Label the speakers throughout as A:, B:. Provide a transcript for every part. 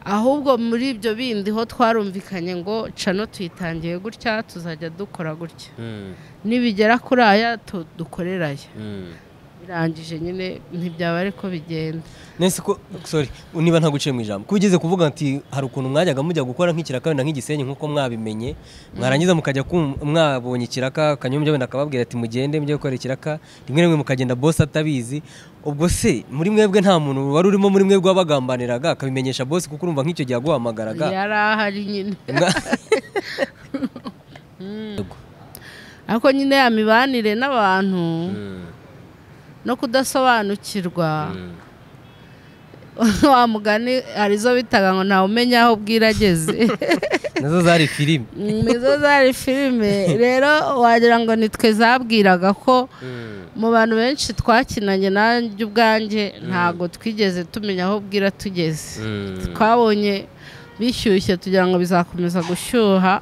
A: ahubwo muri ibyo bindi ho twarumvikanye ngo cano tuyitangiye gutya tuzajya dukora gutya nibigera kuri aya dukorera aya birangije nyine ntibyaba ariko bigenda
B: nese ko sorry niba ntaguciye mu ijambo ko ugeze kuvuga ati hari ukuntu mwajyaga mujya gukora nk'ikiraka wenda nk'igisenyi nk'uko mwabimenye mwarangiza mukajya kum- mwabonye ikiraka kanyombya wenda akababwira ati mugende mujye gukora ikiraka rimwe rimwe mukagenda bosi atabizi ubwo se muri mwebwe nta muntu wari urimo muri mwebwe wabagambaniraga akabimenyesha bosi kuko urumva nk'icyo gihe yaguhamagaraga
A: yari ahari nyine
B: Mwa-
A: ariko nyine ya mibanire n'abantu no kudasobanukirwa wa mugani arizo bitaga ngo ntawe umenya aho bwira ageze
B: nazo zari filime
A: Mm, izo zari filime rero wagira ngo nitwe zabwiraga ko mu bantu benshi twakinanye nanjye ubwanjye ntabwo twigeze tumenya aho bwira tugeze twabonye bishyushye tugira ngo bizakomeza gushyuha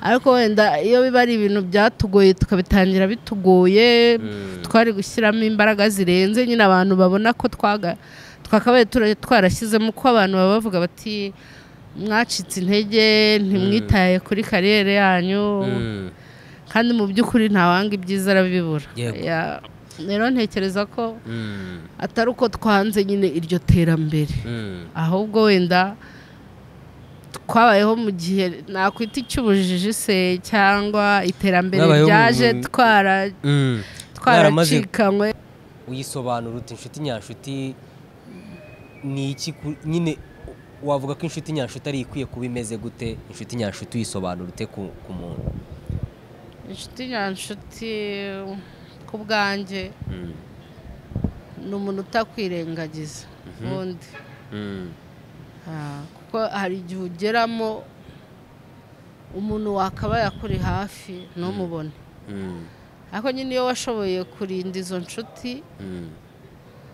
A: ariko wenda iyo biba ari ibintu byatugoye tukabitangira bitugoye twari gushyiramo imbaraga zirenze nyine abantu babona ko twaga twakabaye tura- twarashyizemo uko abantu baba bavuga bati mwacitse intege ntimwitaye kuri kariyeri yanyu kandi mu by'ukuri ntawanga ibyiza arabibura
B: Yego.
A: Ya- rero ntekereza ko atari uko twanze nyine iryo terambere ahubwo wenda twabayeho mu gihe nakwita icy'ubujiji se cyangwa iterambere
B: Mwabayeho mu-
A: ryaje
B: mu-
A: twara-
B: Mwaramaze-
A: twaracikanywe
B: uyisobanura uti inshuti nyanshuti ni iki ku- nyine wavuga ko inshuti nyanshuti ari ikwiye kuba imeze gute inshuti nyanshuti uyisobanura ute ku ku muntu
A: inshuti nyanshuti ku bwanjye ni umuntu utakwirengagiza ubundi Ah, kuko hari igihe ugeramo umuntu wakabaye akuri hafi ntumubone ariko nyine iyo washoboye kurinda izo nshuti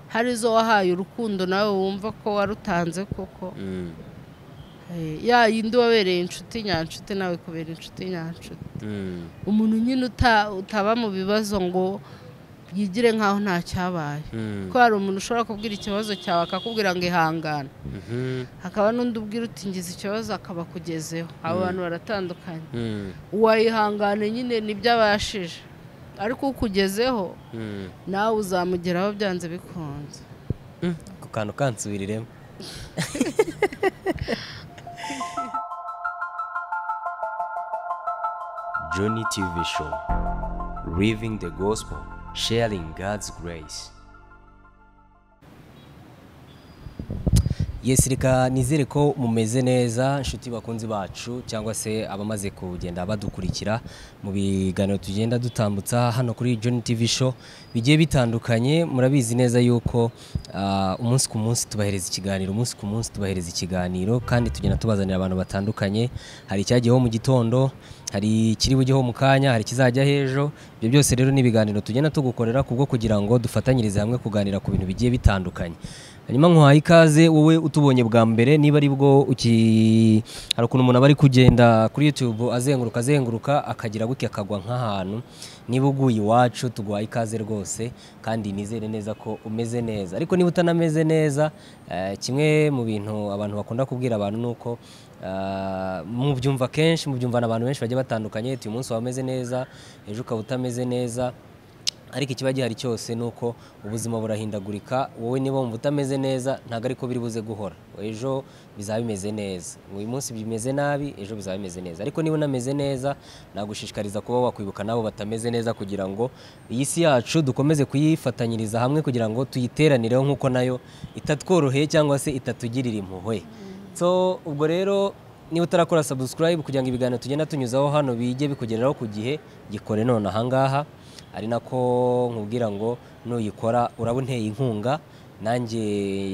A: hari izo wahaye urukundo nawe wumva ko warutanze koko Eh, ya yindi wabereye inshuti nyanshuti nawe kubera inshuti nyanshuti umuntu nyine uta- utaba mu bibazo ngo yigire nk'aho nta cyabaye kuko hari umuntu ushobora kubwira ikibazo cyawe akakubwira ngo ihangane hakaba n'undi ubwira uti ngize ikibazo akaba akugezeho abo bantu baratandukanye uwayihangane nyine nibyo abashije ariko ukugezeho nawe uzamugeraho byanze bikunze
B: ku kantu kansubiriremo
C: Journey TV Show Living the Gospel, Sharing God's Grace.
B: yesi reka nizere ko mumeze neza inshuti bakunzi bacu cyangwa se abamaze kugenda badukurikira mu biganiro tugenda dutambutsa hano kuri John TV show bigiye bitandukanye murabizi neza yuko ah, umunsi ku munsi tubahereza ikiganiro umunsi ku munsi tubahereza ikiganiro kandi tugenda tubazanira abantu batandukanye hari icyagiyeho mu gitondo hari ikiri bujyeho mu kanya hari ikizajya h'ejo ibyo byose rero ni ibiganiro tugenda tugukorera kubwo kugira ngo dufatanyirize hamwe kuganira ku bintu bigiye bitandukanye hanyuma nkuhaye ikaze wowe utubonye bwa mbere niba ari bwo uki hari ukuntu umuntu aba ari kugenda kuri YouTube azenguruka azenguruka akagira gutya akagwa nk'ahantu niba uguye iwacu tuguhaye ikaze rwose kandi nizere neza ko umeze neza ariko niba utanameze neza eh, kimwe mu bintu abantu bakunda kubwira abantu ni uko Uh, mubyumva kenshi mubyumvana abantu benshi bagiye batandukanye uti uyu munsi waba umeze neza ejo ukaba utameze neza ariko ikiba gihari cyose ni uko ubuzima burahindagurika wowe niba wumva utameze neza ntabwo ariko biri buze guhora ejo bizaba bimeze neza uyu munsi bimeze nabi ejo bizaba bimeze neza ariko niba unameze neza nagushishikariza kuba wakwibuka n'abo batameze neza kugira ngo iyi si yacu dukomeze kuyifatanyiriza hamwe kugira ngo tuyiteranireho nk'uko nayo itatworoheye cyangwa se itatugirira impuhwe so ubwo rero niba utarakora subscribe kugira ngo ibiganiro tugenda tunyuzaho hano bijye bikugereraho ku gihe gikore none ahangaha ari nako nkubwira ngo nuyikora uraba unteye inkunga nanjye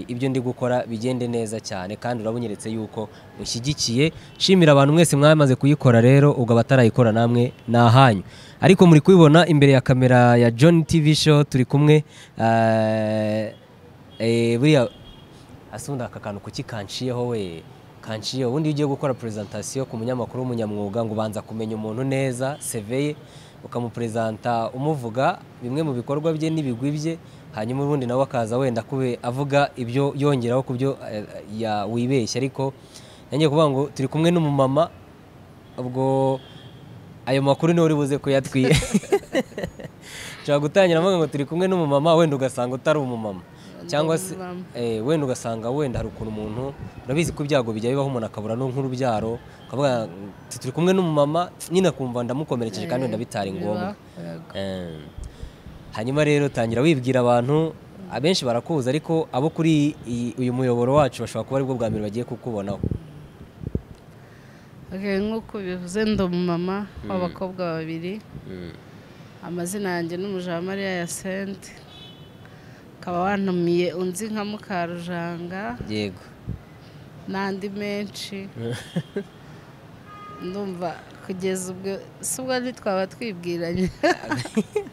B: ibyo ndi gukora bigende neza cyane kandi uraba unyeretse yuko ushyigikiye nshimira abantu mwese mwamaze kuyikora rero ubwo abatarayikora namwe ni ahanyu ariko muri kubibona imbere ya kamera ya John TV show turi kumwe eh, eh, buriya asundi aka kantu kuki kanciyeho we kanciyeho ubundi iyo ugiye gukora presentation ku munyamakuru w'umunyamwuga ngo ubanza kumenya umuntu neza CV ye ukamuperezanta umuvuga bimwe mu bikorwa bye n'ibigwi bye hanyuma ubundi nawe akaza wenda kube avuga ibyo yongeraho ku byo ya- wibeshya ariko nange kuvuga ngo turi kumwe n'umumama ubwo ayo makuru niwe uri buze kuyatwiye nshobora gutangira mvuga ngo turi kumwe n'umumama wenda ugasanga utari umumama cyangwa se
A: umumama.
B: eh, wenda ugasanga wenda hari ukuntu umuntu urabizi ko ibyago bijya bibaho umuntu akabura no nk'urubyaro ukavuga ngo turi kumwe n'umumama nyine akumva ndamukomerekeje kandi wenda bitari ngombwa Eh, hanyuma rero tangira wibwira abantu abenshi barakuzi ariko abo kuri iyi- uyu muyoboro wacu bashobora kuba aribwo bwa mbere bagiye kukubonaho
A: Okay, nk'uko bivuze ndi umumama w'abakobwa babiri amazina yanjye ni Mujawamariya ya senti ukaba wantumiye unzi nka mukarujanga
B: yego
A: n'andi menshi ndumva kugeza ubwo si ubwo ntitwaba twibwiranye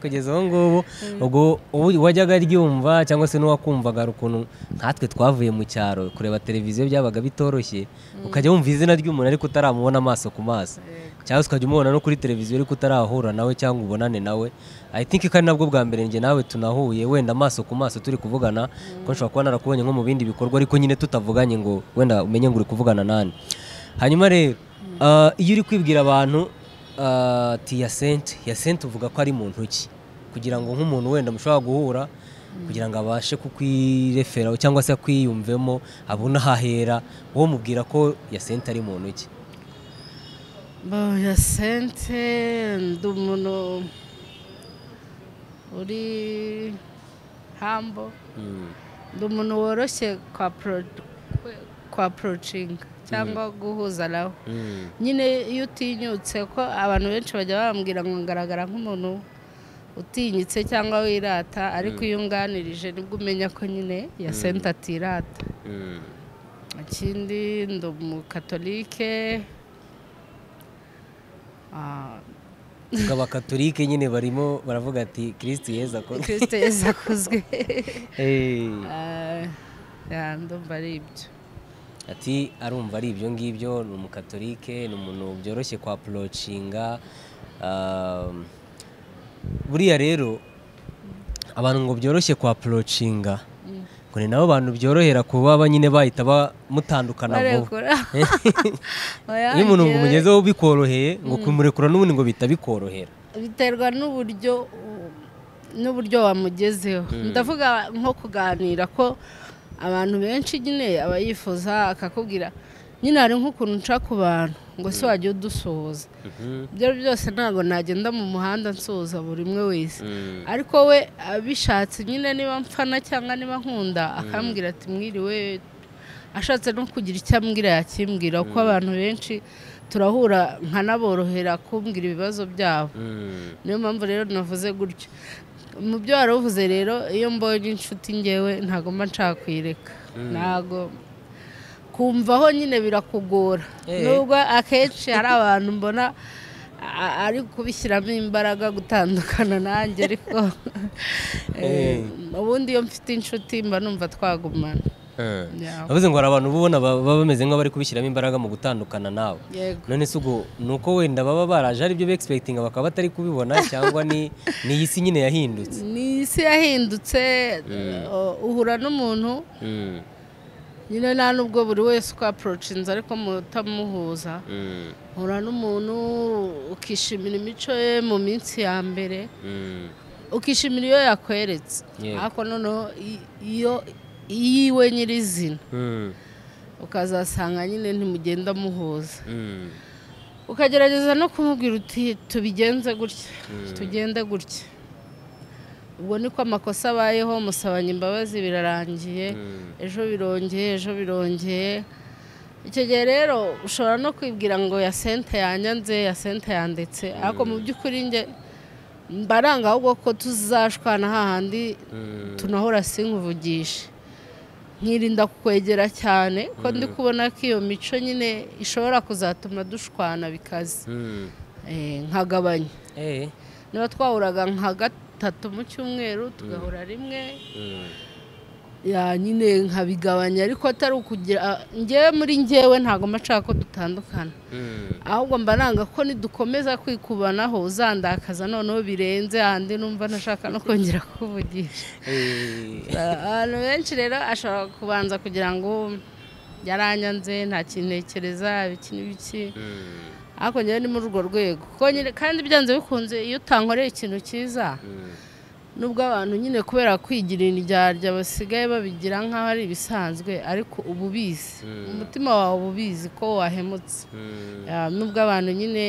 B: kugeza ubu ngubu ubwo ubu- uwajyaga aryumva cyangwa se n'uwakumvaga hari ukuntu nkatwe twavuye mu cyaro kureba televiziyo byabaga bitoroshye ukajya wumva izina ry'umuntu ariko utaramubona amaso ku maso cyangwa se ukajya umubona no kuri televiziyo ariko utarahura nawe cyangwa ubonane nawe i think ko ari nabwo bwa mbere njye nawe tunahuye wenda amaso ku maso turi kuvugana ko nshobora kuba narakubonye nko mu bindi bikorwa ariko nyine tutavuganye ngo wenda umenye ngo uri kuvugana nani hanyuma rero ah, iyo uri kwibwira abantu ah, ati yasente yasente uvuga ko ari mu ntoki kugira ngo nk'umuntu wenda mushobora guhura kugira ngo abashe kukwireferaho cyangwa se akwiyumvemo abone ahahera wowe mubwira ko yasente ari mu ntoki
A: Bo, ya sente ndi umuntu uri hambo ndi umuntu woroshye kwa pro- kwe- kwa porocinga cyangwa guhuza nawe nyine iyo utinyutse ko abantu benshi bajya bambwira ngo ngaragara nk'umuntu utinyitse cyangwa wirata ariko iyo unganirije nibwo umenya ko nyine ya senta atirata ikindi ndi umukatolike Ah,
B: ngo abakatolike nyine barimo baravuga ati kirisiti yeza akora
A: kirisite yesu akozwe
B: Eh,
A: Ah, ya, ndumva ari ibyo
B: ati arumva ari ibyo ngibyo ni umukatolike ni umuntu byoroshye kwa porocinga buriya rero abantu ngo byoroshye kwa porocinga ngo ni nabo bantu byorohera kuba ba- nyine bahita ba- mutandukana vuba
A: barekura Oya,
B: iyo umuntu ngo
A: njyewe-
B: umugezeho bikoroheye ngo kumurekura n'ubundi ngo bihita bikorohera
A: biterwa n'uburyo n'uburyo wamugezeho ndavuga nko kuganira ko abantu benshi nyine aba yifuza akakubwira nyine hari nk'ukuntu nca ku bantu ngo si wajya udusuhuza ibyo byose ntabwo nagenda mu muhanda nsuhuza buri umwe wese ariko we abishatse nyine niba mfana cyangwa niba nkunda akambwira ati mwiriwe ashatse no kugira icyo ambwira yakimbwira kuko abantu benshi turahura nkanaborohera kumbwira ibibazo byabo niyo mpamvu rero navuze gutyo mu byo wari uvuze rero iyo mbonye inshuti ngewe ntago mba nshaka kuyireka ntago kumvaho nyine birakugora
B: Eh.
A: nubwo akenshi hari abantu mbona a- ari kubishyiramo imbaraga gutandukana nanjye ariko eh, ubundi iyo mfite inshuti mba numva twagumana Yeah.
B: avuze ngo hari abantu uba ubona ba- baba bameze nk'abari kubishyiramo imbaraga mu gutandukana nawe
A: yego
B: none se ubwo ni uko wenda baba baraje ari byo begispekitinga bakaba batari kubibona cyangwa ni ni iyi si nyine yahindutse
A: ni isi yahindutse uh, uhura n'umuntu nyine nta nubwo buri wese uko aporocinze ariko mutamuhuza uhura n'umuntu ukishimira imico ye mu minsi ya mbere ukishimira iyo yakweretse
B: Yego.
A: ariko noneho i- iyo iyiwe nyirizina ukazasanga nyine ntimugenda muhuza ukagerageza no kumubwira uti tubigenze gutya tugende gutya ubwo niko amakosa abayeho musabanye imbabazi birarangiye ejo birongeye ejo birongeye icyo gihe rero ushobora no kwibwira ngo ya sente yanyanze ya sente yandetse ariko mu by'ukuri njye mbaranga ahubwo ko tuzashwana hahandi tunahora sinkuvugishe nkirinda kukwegera cyane ko ndi kubona ko iyo mico nyine ishobora kuzatuma dushwana bikaze Eh, nkagabanya
B: Eh,
A: niba twahuraga nka gatatu mu cyumweru tugahura rimwe ya nyine nkabigabanya ariko atari ukugira ngewe muri ngewe ntabwo mpacaka ko dutandukana ahubwo mba nanga ko nidukomeza kwikubanaho uzandakaza noneho birenze ahandi numva nashaka no kongera kuvugisha abantu benshi rero ashobora kubanza kugira ngo yaranyanze nta kintu ntekereza ibiki n'ibiki ariko ngewe ni muri urwo rwego kandi byanze bikunze iyo utankoreye ikintu cyiza nubwo abantu nyine kubera kwigira indyarya basigaye babigira nk'aho ari ibisanzwe ariko uba ubizi umutima wawe uba ubizi ko wahemutse nubwo abantu nyine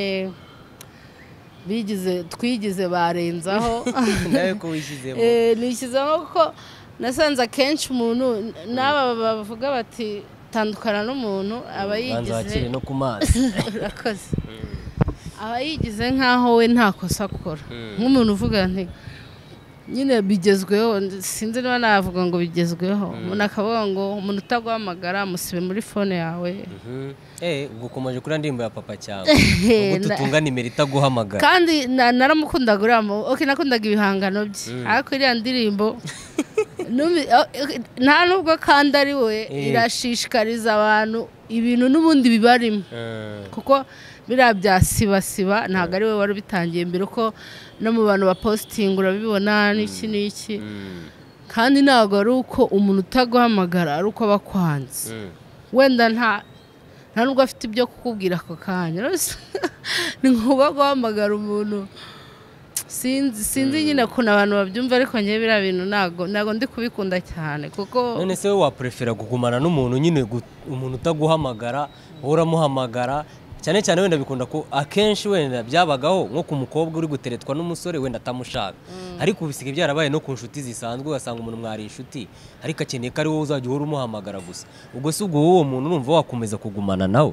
A: bigize twigize barenzaho nishyizeho kuko nasanze akenshi umuntu n'aba bavuga bati tandukana n'umuntu aba yigize
B: no ku mazi
A: aba yigize nk'aho we nta kosa akora nk'umuntu uvuga nti nyine bigezweho sinzi niba navuga ngo bigezweho umuntu akavuga ngo umuntu utaguhamagara musibe muri fone yawe
B: ubwo ukomeje kuri ndirimbo ya papa cyane ubu tutunga nimero itaguhamagara
A: kandi naramukundaga uriya oke nakundaga ibihangano bye ariko iriya ndirimbo nta nubwo kandi ari we irashishikariza abantu ibintu n'ubundi bibarimo kuko biriya bya sibasiba ntabwo ari we wari ubitangiye mbere uko no mu bantu bapositinga urabibona n'iki n'iki kandi ntabwo ari uko umuntu utaguhamagara ari uko aba akwanze wenda nta nta nubwo afite ibyo kukubwira ako kanya ni ngombwa guhamagara umuntu sinzi nyine ukuntu abantu babyumva ariko ngewe biriya bintu ntabwo ndi kubikunda cyane kuko
B: none se we waprefera kugumana n'umuntu nyine umuntu utaguhamagara wowe uramuhamagara cyane cyane wenda bikunda ko akenshi wenda byabagaho nko ku mukobwa uri guteretwa n'umusore wenda atamushaka ariko bisiga byarabaye no ku nshuti zisanzwe ugasanga umuntu mwari inshuti ariko akeneye ko ari wowe uzajya uhora umuhamagara gusa ubwo si ubwo uwo muntu urumva wakomeza kugumana nawe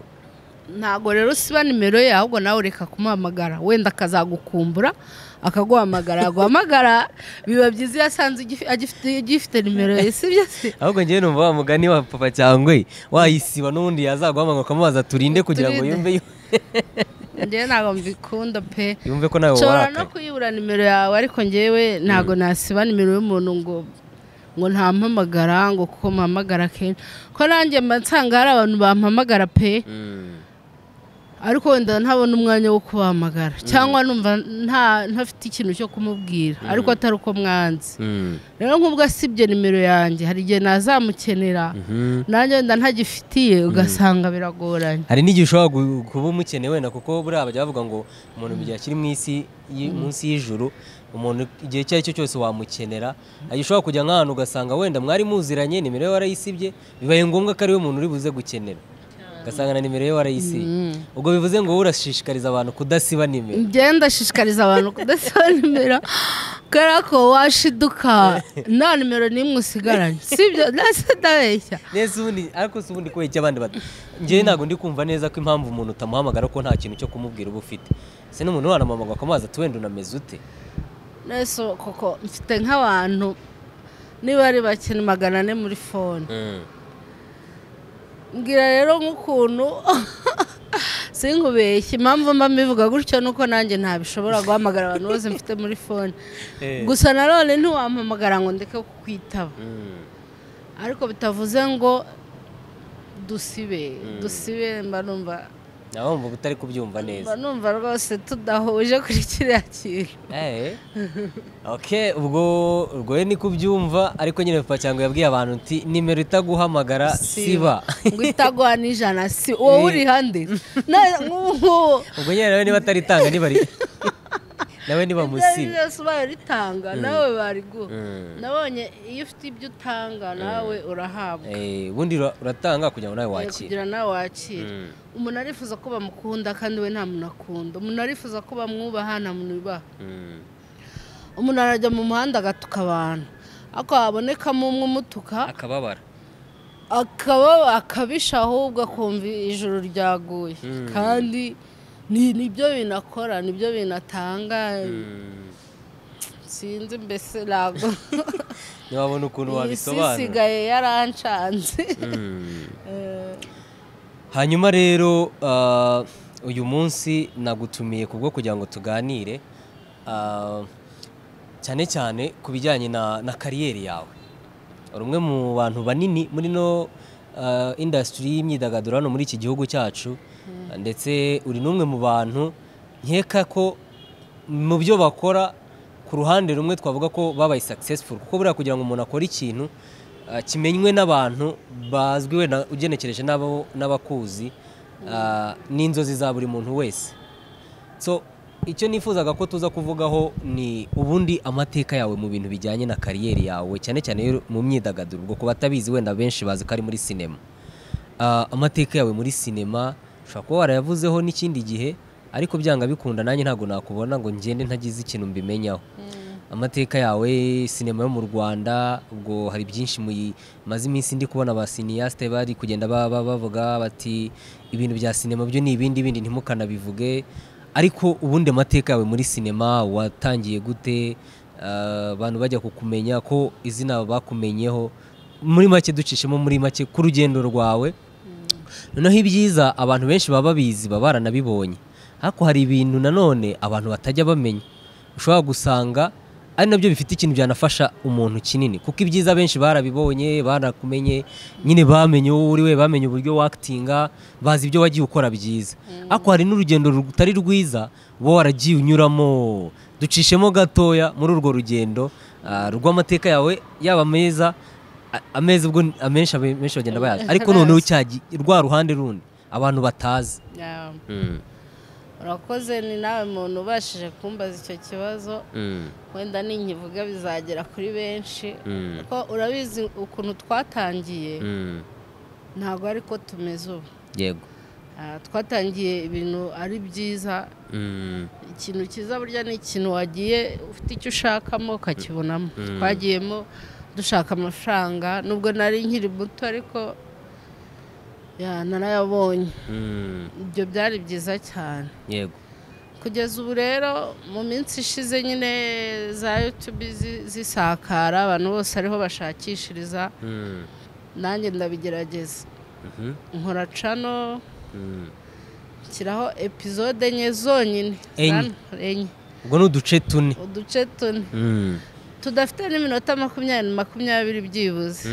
A: ntabwo rero siba nimero ye ahubwo nawe ureka kumuhamagara wenda akazagukumbura akaguhamagara yaguhamagara biba byiza iyo asanze agifite nimero ye si byo se
B: ahubwo ngewe numva wa mugani wa papa cyangwa wayisiba n'ubundi yazaguhamagara ukamubaza turinde kugira ngo yumve
A: ngewe ntabwo mbikunda pe
B: yumve ko nawe warakaye
A: nshobora no kuyibura nimero yawe ariko ngewe ntabwo nasiba nimero y'umuntu ngo ngo ntampamagara ngo kuko mpamagara kenshi ko nanjye mba nsanga hari abantu bampamagara pe ariko wenda ntabona umwanya wo kubahamagara cyangwa numva ntafite ikintu cyo kumubwira ariko atari uko mwanze rero nk'ubwo asibye nimero yanjye hari igihe nazamukenera nanjye wenda ntagifitiye ugasanga biragoranye
B: hari n'igihe ushobora kuba umukeneye wenda kuko buriya bajya bavuga ngo umuntu mu gihe kiri mu isi munsi y'ijuru umuntu igihe icyo ari cyo cyose wamukenera ushobora kujya nk'ahantu ugasanga wenda mwari muziranye nimero ye warayisibye bibaye ngombwa ko ariwe muntu uri buze gukenera ugasanga na nimero ye warayisiye ubwo bivuze ngo wowe urashishikariza abantu kudasiba nimero
A: ngenda ndashishikariza abantu kudasiba nimero kubera ko washiduka nta nimero n'imwe usigaranye si ibyo ntase ndabeshya
B: neza ubundi ariko si ubundi kubeshya abandi bato ngewe ntabwo ndi kumva neza ko impamvu umuntu utamuhamagara ko nta kintu cyo kumubwira uba ufite se n'umuntu wanamamaga akamwaza ati wenda unameze ute
A: neza koko mfite nk'abantu niba ari bake magana ane muri fone mbwira rero nk'ukuntu sinkubeshye impamvu mba mbivuga gutyo nuko nanjye ntabishobora guhamagara abantu bose mfite muri fone gusa nanone ntiwampamagara ngo ndeke kukwitaba ariko bitavuze ngo dusibe dusibe mba numva
B: nawe mvuga utari kubyumva neza
A: mba numva rwose tudahuje kuri kiriya kintu
B: oke ubwo urwoye ni kubyumva ariko nyine papa cyangwa yabwiye abantu nti nimero itaguhamagara siba
A: ngo itaguha n'ijana si wowe uri hande
B: ubwo nyine nawe niba ataritanga nibari nawe niba musiba
A: byose ubaye uritanga nawe bariguha nabonye iyo ufite ibyo utanga nawe urahabwa
B: ubundi uratanga kugira ngo nawe wakire
A: kugira nawe wakire umuntu arifuza ko bamukunda kandi we nta muntu akunda umuntu arifuza ko bamwubaha nta muntu ubaha umuntu arajya mu muhanda agatuka abantu ariko habonekamo umwe umutuka
B: akababara
A: akaba akabisha ahubwo akumva ijoro ryaguye kandi ni byo bintu akora ni byo bintu atanga sinzi mbese ntabwo
B: ntiwabona ukuntu wabisobanura
A: isi isigaye yarancanze
B: hanyuma rero uyu munsi nagutumiye kubwo kugira ngo tuganire cyane cyane ku bijyanye na kariyeri yawe uri umwe mu bantu banini muri no uh, industry y'imyidagaduro hano muri iki gihugu cyacu ndetse uri n'umwe mu bantu nkeka ko mu byo bakora ku ruhande rumwe twavuga ko babaye successful kuko buriya kugira ngo umuntu akore ikintu uh, kimenywe n'abantu bazwiwe na- ugenekereje n'abo- n'abakuzi uh, ni inzozi za buri muntu wese so icyo nifuzaga ko tuza kuvugaho ni ubundi amateka yawe mu bintu bijyanye na kariyeri yawe cyane cyane yo mu myidagaduro ubwo ku batabizi wenda benshi bazi ko ari muri sinema Ah, amateka yawe muri sinema ushobora kuba warayavuzeho n'ikindi gihe ariko byanga bikunda nanjye ntabwo nakubona ngo ngende ntagize ikintu mbimenyaho amateka yawe sinema yo mu rwanda ubwo hari byinshi muyimaze iminsi ndi kubona ba siniyasite bari kugenda ba- ba- bavuga bati ibintu bya sinema byo ni ibindi bindi ntimukanabivuge ariko ubundi amateka yawe muri sinema watangiye gute Ah, abantu bajya kukumenya ko izina bakumenyeho muri make ducishemo muri make ku rugendo rwawe noneho ibyiza abantu benshi baba babizi baba baranabibonye ariko hari ibintu nanone abantu batajya bamenya ushobora gusanga ari nabyo bifite ikintu byanafasha umuntu kinini kuko ibyiza benshi barabibonye barakumenye nyine bamenye uwo uri we bamenye uburyo wakitinga bazi ibyo wagiye ukora byiza ariko hari n'urugendo rutari rwiza uba waragiye unyuramo ducishemo gatoya muri urwo rugendo ah, rw'amateka yawe yaba meza A- ameza ubwo ni- amenshi abe- menshi bagenda bayazi ariko noneho cyagi rwa ruhande rundi abantu batazi
A: Yeah. urakoze ni nawe muntu ubashije kumbaza icyo kibazo wenda ninkivuga bizagera kuri benshi ko urabizi ukuntu twatangiye ntabwo ari ko tumeze ubu
B: yego
A: Ah, twatangiye ibintu ari byiza ikintu cyiza burya ni ikintu wagiye ufite icyo ushakamo ukakibonamo twagiyemo dushaka amafaranga nubwo nari nkiri muto ariko ya, narayabonye ibyo byari byiza cyane
B: yego
A: kugeza ubu rero mu minsi ishize nyine za yutube zi- zisakara abantu bose ariho bashakishiriza nanjye ndabigerageza nkora cano nshyiraho epizode enye zonyine
B: Enye.
A: Zan- enye
B: ubwo ni uduce tune
A: uduce tune tudafite n'iminota makumyabiri makumyabiri byibuze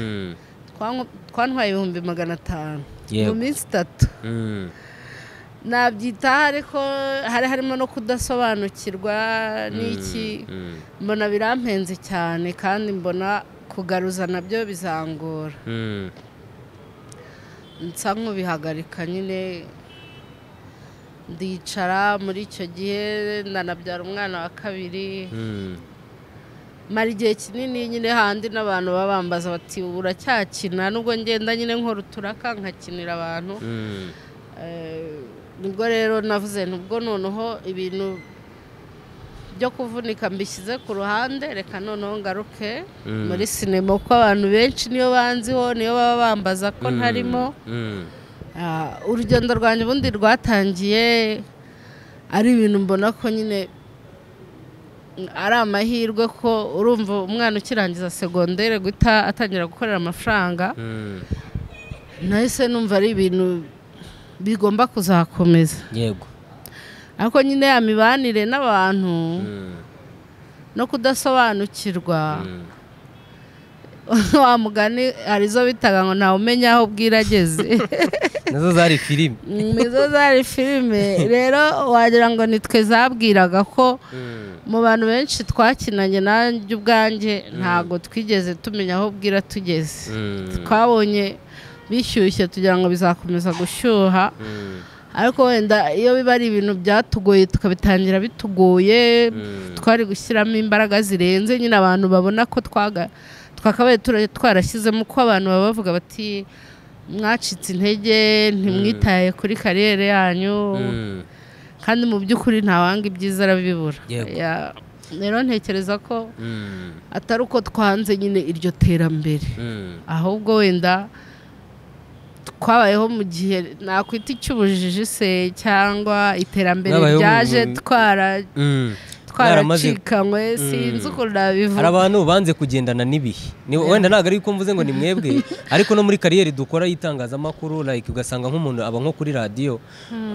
A: Twanku- twantwaye ibihumbi magana atanu mu
B: Yego.
A: minsi itatu nabyitaho ariko hari harimo no kudasobanukirwa n'iki mbona birampenze cyane kandi mbona kugaruza nabyo bizangora nsa nk'ubihagarika nyine ndicara muri icyo gihe ndanabyara umwana wa kabiri mara igihe kinini nyine handi n'abantu baba bambaza bati "Ubu uracyakina nubwo ngenda nyine nkora uturaka nkakinira abantu Eh, nibwo rero navuze nubwo noneho ibintu byo kuvunika mbishyize ku ruhande reka noneho ngaruke muri sinema kuko abantu benshi niyo banziho niyo baba bambaza ko ntarimo Ah, urugendo rwanjye ubundi rwatangiye ari ibintu mbona ko nyine mm, ari amahirwe ko urumva umwana ukirangiza segondere guhita atangira gukorera amafaranga nahise numva ari ibintu bigomba kuzakomeza
B: yego
A: ariko nyine ya mibanire n'abantu no kudasobanukirwa wa mugani hari izo bitaga ngo ntawe umenya aho bwira ageze
B: nazo zari filime
A: nizo zari filime rero wagira ngo nitwe zabwiraga ko mu bantu benshi twakinanye nanjye ubwanjye ntabwo twigeze tumenya aho bwira tugeze twabonye bishyushye tugira ngo bizakomeza gushyuha ariko wenda iyo biba ari ibintu byatugoye tukabitangira bitugoye twari gushyiramo imbaraga zirenze nyine abantu babona ko twaga twakabaye tura- twarashyizemo uko abantu baba bavuga bati mwacitse intege ntimwitaye kuri kariyeri yanyu kandi mu by'ukuri ntawanga ibyiza arabibura
B: Yego.
A: Ya- rero ntekereza ko atari uko twanze nyine iryo terambere ahubwo wenda twabayeho mu gihe nakwita icy'ubujiji se cyangwa iterambere
B: Mwabayeho mu-
A: ryaje twara
B: Mwaramaze-
A: twaracikanywe sinzi ukuntu nabivuga
B: hari abantu banze kugendana n'ibihe Ni- wenda ntabwo ari ko mvuze ngo ni mwebwe ariko no muri kariyeri dukora y'itangazamakuru like ugasanga nk'umuntu aba nko kuri radiyo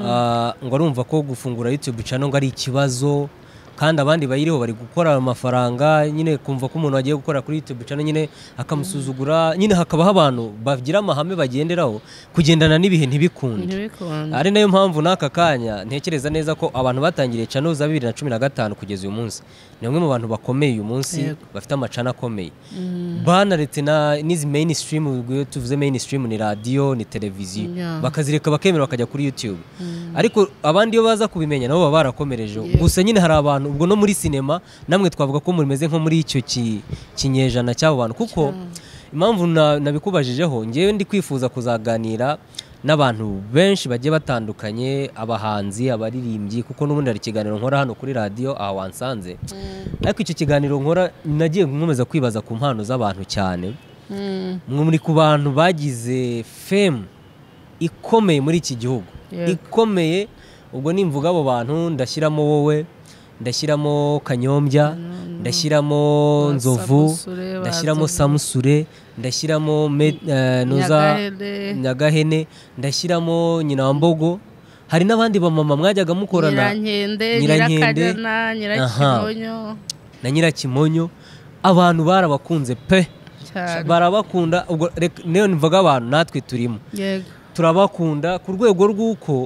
B: ah, ngo arumva ko gufungura yutube cano ngo ari ikibazo kandi abandi bayiriho bari gukora amafaranga nyine kumva ko umuntu wagiye gukora kuri YouTube channel nyine akamusuzugura nyine hakabaho abantu bagira amahame bagenderaho kugendana n'ibihe ntibikunde
A: ntibikunda
B: ari nayo mpamvu n'aka kanya ntekereza neza ko abantu batangiriye cano za bibiri na cumi na gatanu kugeza uyu munsi ni bamwe mu bantu bakomeye uyu munsi
A: Yego.
B: bafite amacana akomeye banaretse na n'izi mainstream ubwo tuvuze mainstream ni radiyo ni televiziyo
A: Yeah.
B: bakazireka bakemera bakajya kuri youtube ariko abandi iyo baza kubimenya nabo baba barakomereje gusa nyine hari abantu ubwo no muri sinema namwe twavuga ko mumeze nko muri icyo ki- kinyejana cy'abo bantu kuko impamvu na- nabikubajijeho ngewe ndi kwifuza kuzaganira n'abantu benshi bagiye batandukanye abahanzi abaririmbyi kuko n'ubundi hari ikiganiro nkora hano kuri radiyo aha wansanze ariko icyo kiganiro nkora nagiye nkomeza kwibaza ku mpano z'abantu cyane
A: Mm.
B: mwe muri ku bantu bagize femu ikomeye muri iki gihugu
A: Yego.
B: ikomeye ubwo nimvuga abo bantu ndashyiramo wowe ndashyiramo kanyombya ndashyiramo
A: Ba
B: nzovu
A: Samusure, ba
B: ndashyiramo
A: Nzovu.
B: samusure ndashyiramo Me- eh, noza
A: Nyagahene.
B: nyagahene ndashyiramo nyinambogo hari n'abandi bamama mwajyaga mukorana
A: nyirankende
B: Nyirankende.
A: nyirakajana nyirakimonyo
B: na nyirakimonyo abantu barabakunze pe
A: cyane
B: barabakunda ubwo reka- niyo mvuga abantu natwe turimo
A: yego
B: turabakunda ku rwego rw'uko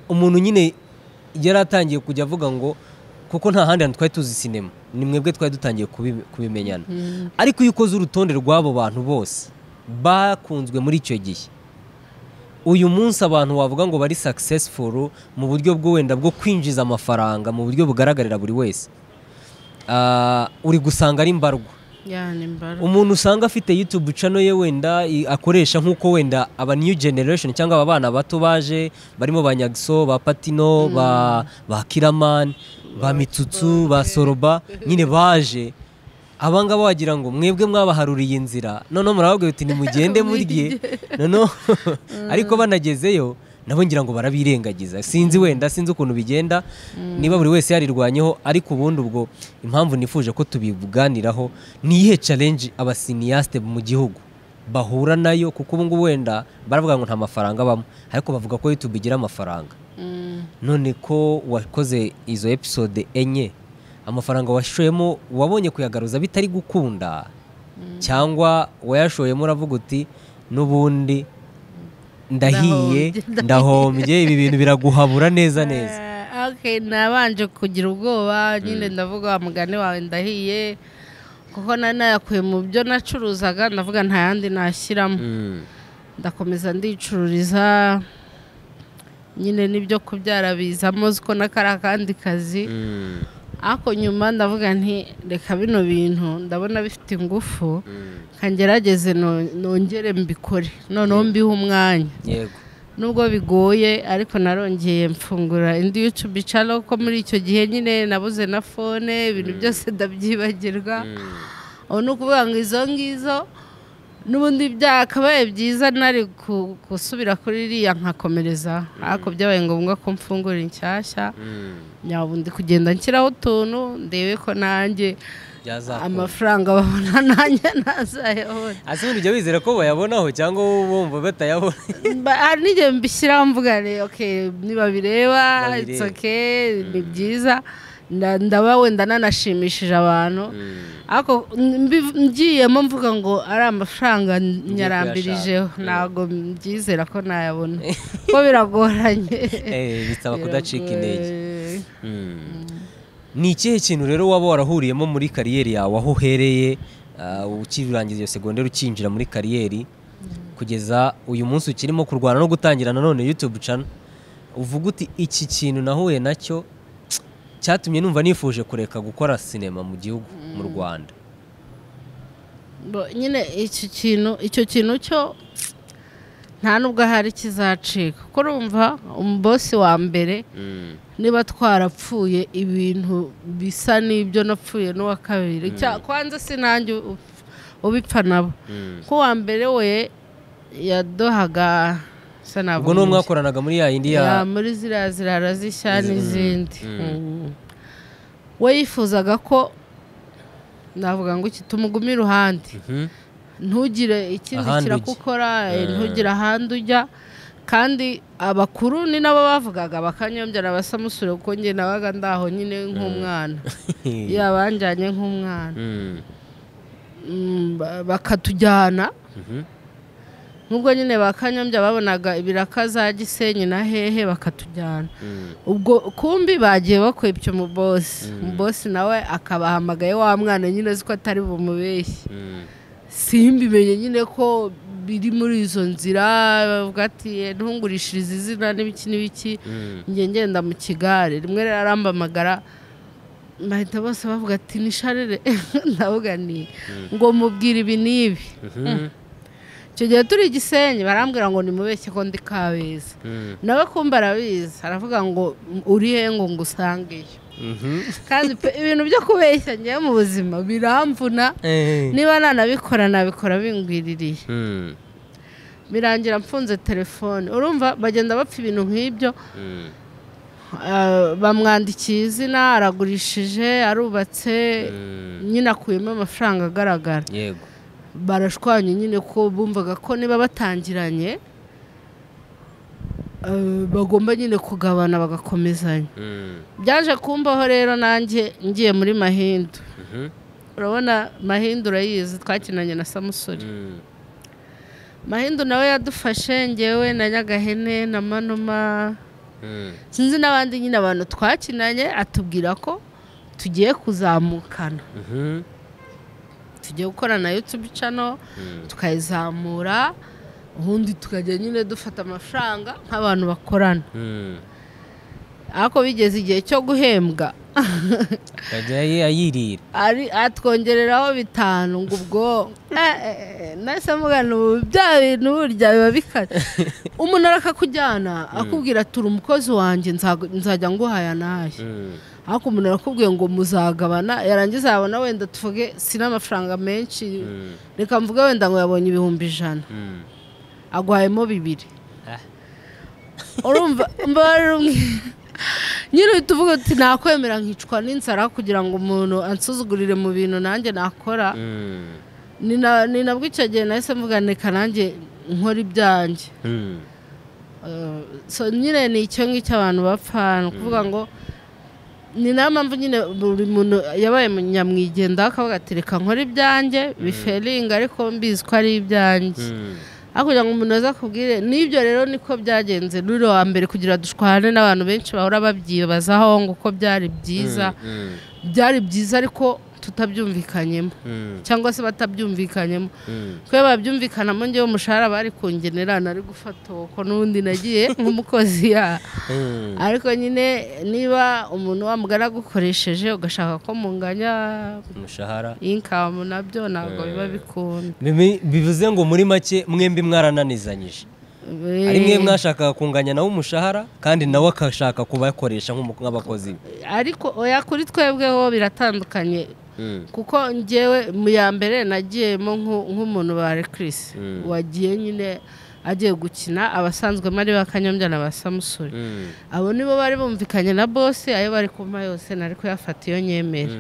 B: umuntu nyine yari atangiye kujya avuga ngo kuko nta handi hantu twari tuzi sinema ni mwebwe twari dutangiye kubi- kubimenyana
A: Mm.
B: ariko iyo ukoze urutonde rw'abo bantu bose bakunzwe muri icyo gihe uyu munsi abantu wavuga ngo bari successful mu buryo bwo wenda bwo kwinjiza amafaranga mu buryo bugaragarira buri wese Ah, uri gusanga ari mbarwa
A: yani mbara
B: umuntu usanga afite YouTube channel ye wenda i- akoresha nk'uko wenda aba new generation cyangwa aba bana bato baje barimo ba Nyagso ba Patino ba ba Kiraman ba Mitutsu ba Soroba nyine baje aba ngaba wagira ngo mwebwe mwabaharuriye inzira noneho murababwira uti nimugende murye noneho ariko banagezeyo nabo ngira ngo barabirengagiza sinzi wenda sinzi ukuntu bigenda niba buri wese yarirwanyeho ariko ubundi ubwo impamvu nifuje ko tubibuganiraho ni iyihe challenge abasiniyasite mu gihugu bahura nayo kuko ubu ngubu wenda baravuga ngo nta mafaranga abamo ariko bavuga ko YouTube igira amafaranga
A: Mm.
B: none ko wakoze izo episode enye amafaranga washoyemo wabonye kuyagaruza bitari gukunda cyangwa wayashoyemo uravuga uti n'ubundi
A: Ndahombye,
B: ndahiye ndahombye ibi bintu biraguhabura neza neza
A: Eh, okay, nabanje kugira ubwoba nyine ndavuga wa mugani wawe ndahiye kuko nari nayakuye mu byo nacuruzaga ndavuga nta yandi nashyiramo ndakomeza ndicururiza nyine n'ibyo kubyara bizamo ko n'akari akandi kazi ariko nyuma ndavuga nti reka bino bintu ndabona bifite ingufu kangerageze no- nongere mbikore noneho mbihe umwanya
B: yego
A: nubwo bigoye ariko narongeye mfungura indi YouTube channel ko muri icyo gihe nyine nabuze na fone ibintu byose ndabyibagirwa ubu ni ukuvuga ngo izo ngizo n'ubundi byakabaye byiza nari ku- gusubira kuri iriya nkakomereza ariko byabaye ngombwa ko mfungura inshyashya nyaba ndi kugenda nshyiraho utuntu ndebe ko nanjye
B: byazakunda
A: amafaranga babona nanjye ntazayabona
B: ese ubundi ujya wizera ko bayabonaho cyangwa wowe bumva batayabona
A: Mba- hari n'igihe mbishyiraho mvuga ni okay, nibabireba
B: Babirebe.
A: it's okay ni byiza nda- ndaba wenda nanashimishije abantu ariko mbi- ngiyemo mvuga ngo ari amafaranga nyarambirijeho
B: kuyashaka.
A: ntabwo mbyizera ko nayabona ko biragoranye
B: Eh, bisaba kudacika intege
A: Biragoye.
B: ni ikihe kintu rero waba warahuriyemo muri kariyeri yawe aho uhereye ah, ukirangiza iyo segonderi ukinjira muri kariyeri kugeza uyu munsi ukirimo kurwana no gutangira nanone YouTube channel uvuga uti iki kintu nahuye nacyo cyatumye numva nifuje kureka gukora sinema mu gihugu mu Rwanda
A: Bo- nyine icyo kintu icyo kintu cyo nta nubwo ahari kizacika kuko urumva umubosi wa mbere niba twarapfuye ibintu bisa n'ibyo napfuye n'uwa kabiri Cya- kwanza si nanjye u- ubipfa nabo kuko uwa mbere we yadohaga se navuga
B: ubwo n'uwo
A: iki.
B: mwakoranaga muri ya yindi
A: Ya,
B: ya
A: muri ziriya zirara z'ishya n'izindi Mm. we yifuzaga ko navuga ngo iki tumugume iruhande
B: Mhm.
A: ntugire ikindi
B: Ahandi ujya.
A: kirakukora eh, ntugire ahandi ujya kandi abakuru ni nabo bavugaga bakanyombya na basamusure kuko njye nabaga ndaho nyine nk'umwana iyo abanjyanye nk'umwana Mm, ba- bakatujyana nubwo nyine bakanyombya babonaga ibiraka za gisenyi na hehe bakatujyana ubwo kumbi bagiye bakwepya umubosi umubosi nawe akabahamagaye wa mwana nyine uzi ko atari bumubeshye simbimenye nyine ko biri muri izo nzira bavuga ati ntungurishirize izina n'ibiki n'ibiki njye ngenda mu kigare rimwe rirarambahamagara bahita bose bavuga ati ni sharire ndavuga ni ngo mubwire ibi n'ibi icyo gihe turi i gisenyi barambwira ngo nimubeshye ko ndi kabeza nawe kumva arabizi aravuga ngo uri he ngo ngusangeyo kandi pe ibintu byo kubeshya ngewe mu buzima biramvuna niba nanabikora nabikora bingwiririye birangira mfunze telefone urumva bagenda bapfa ibintu nk'ibyo Ah, bamwandikiye izina aragurishije arubatse nyine akuyemo amafaranga agaragara
B: yego
A: barashwanye nyine ko bumvaga ko niba batangiranye eh, bagomba nyine kugabana bagakomezanya byaje kumbaho rero nanjye ngiye muri mahindu urabona mahindu urayizi twakinanye na samusuri mahindu nawe yadufashe ngewe na nyagahene na manuma sinzi n'abandi nyine abantu twakinanye atubwira ko tugiye kuzamukana tugiye gukora na yutubu cano tukayizamura ubundi tukajya nyine dufata amafaranga nk'abantu bakorana ariko bigeze igihe cyo guhembwa
B: akajya ye ayirira
A: ari atwongereraho bitanu ngo ubwo eh, eh, eh, nahise mugana ubu bya bintu burya biba bikaze umuntu arakakujyana akubwira turi umukozi wanjye nzagu- nzajya nguhaya nayo ariko umuntu arakubwiye ngo muzagabana yarangiza yabona wenda tuvuge sin'amafaranga menshi reka mvuge wenda ngo yabonye ibihumbi ijana agwayemo bibiri urumva mbarira umwe nyine uhita uvuga uti nakwemera nkicwa n'inzara kugira ngo umuntu ansuzugurire mu bintu nanjye nakora ni na- ni nabwo icyo gihe nahise mvuga reka nanjye nkora ibyanjye Eh, so nyine ni icyo ngicyo abantu bapfa ni ukuvuga ngo ni nayo mpamvu nyine buri muntu yabaye nyamwigendaho akavuga ati reka nkore ibyanjye biferinga ariko mbizi ko ari ibyanjye ariko kugira ngo umuntu aza akubwire n'ibyo rero niko byagenze ruri wa mbere kugira dushwane n'abantu benshi bahora babyibazaho ngo uko byari byiza byari byiza ariko tutabyumvikanyemo cyangwa se batabyumvikanyemo kubera babyumvikanamo ngewe umushahara bari kungenera nari gufata uko n'ubundi nagiye nk'umukozi ya ariko nyine niba umuntu wamugana agukoresheje ugashaka ko munganya
B: umushahara
A: inkamu nabyo ntabwo biba bikunda
B: Bibi- bivuze ngo muri make mwembi mwarananizanyije ari mwe mwashakaga kunganya nawe umushahara kandi nawe akashaka kubakoresha nk'umu- nk'abakozi be
A: ariko oya kuri twebweho biratandukanye kuko ngewe mu ya mbere nagiyemo nk'u- nk'umuntu wa rekirisi wagiye nyine agiye gukina abasanzwemo ari bakanyombya na ba samusuri abo nibo bari bumvikanye na bose ayo bari kumpa yose nari kuyafata iyo nyemera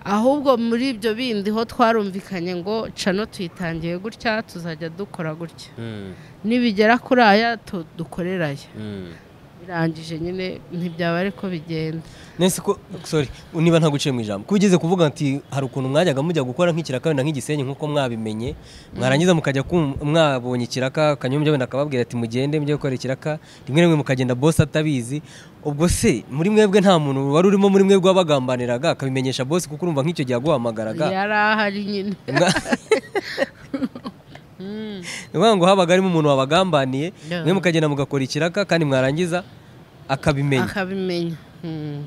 A: ahubwo muri ibyo bindi ho twarumvikanye ngo cano tuyitangiye gutya tuzajya dukora gutya nibigera kuri aya tu- dukorerayo birangije nyine ntibyaba ariko bigenda
B: nese ko sorry niba ntaguciye mu ijambo kuba ugeze kuvuga ati hari ukuntu mwajyaga mujya gukora nk'ikiraka wenda nk'igisenyi nk'uko mwabimenye mwarangiza mukajya kum- mwabonye ikiraka akanyombya wenda akababwira ati mugende mujye gukora ikiraka rimwe rimwe mukagenda bosi atabizi ubwo se muri mwebwe nta muntu wari urimo muri mwebwe wabagambaniraga akabimenyesha bosi kuko urumva nk'icyo gihe aguhamagaraga
A: yari ahari nyine
B: ni ukuvuga ngo habaga harimo umuntu wabagambaniye
A: No.
B: mwe mukagenda mugakora ikiraka kandi mwarangiza akabimenya
A: akabimenya Mm.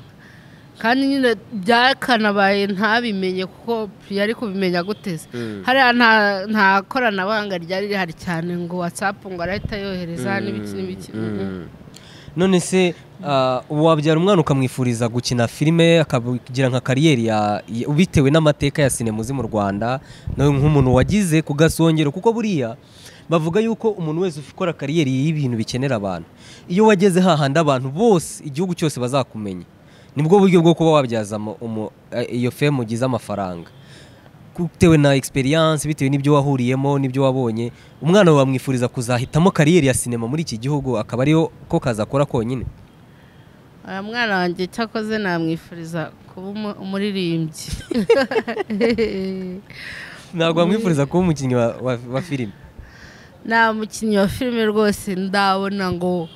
A: kandi nyine byakanabaye ntabimenye kuko yari kubimenya guteze hariya nta- nta koranabuhanga ryari rihari cyane ngo watsapu ngo arahita yohereza n'ibiki n'ibiki Mm.
B: none se ah, ubu wabyara umwana ukamwifuriza gukina filime akagira nka kariyeri ya ya- bitewe n'amateka ya sinemuzi mu rwanda nawe nk'umuntu wagize ku gasongero kuko buriya bavuga yuko umuntu wese ukora kariyeri y'ibintu bikenera abantu iyo wageze hahandi abantu bose igihugu cyose bazakumenya nibwo buryo bwo kuba wabyazamo iyo femu ugize amafaranga bitewe na experience bitewe n'ibyo wahuriyemo n'ibyo wabonye umwana wawe bamwifuriza kuzahitamo kariyeri ya sinema muri iki gihugu akaba ariyo ko kazakora konyine
A: aya mwana wanjye cyakoze namwifuriza kuba umuririmbyi
B: ntabwo bamwifuriza kuba umukinnyi wa- wa- wa filime
A: nta mukinnyi wa filime rwose ndabona ngo